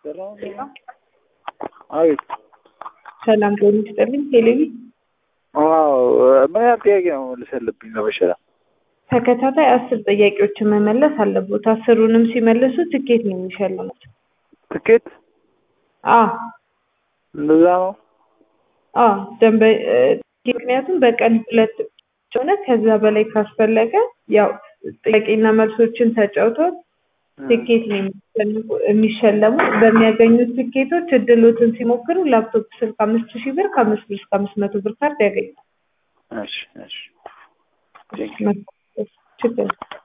አቤት ሰላም ጤና ይስጥልኝ። ቴሌቪ አዎ ምን ያህል ጥያቄ ነው መመለስ ያለብኝ ለበሸራ? ተከታታይ አስር ጥያቄዎችን መመለስ አለቦት። አስሩንም ሲመልሱ ትኬት ነው የሚሸልሙት። ትኬት አ እንደዛ ነው። አ ደንበ ምክንያቱም በቀን ሁለት ሆነ ከዛ በላይ ካስፈለገ ያው ጥያቄና መልሶችን ተጫውተው ትኬት ነው የሚሸለሙ። በሚያገኙት ትኬቶች እድሎትን ሲሞክሩ ላፕቶፕ ስልክ አምስት ሺህ ብር ከአምስት ብር እስከ አምስት መቶ ብር ካርድ ያገኛል። እሺ እሺ ችግር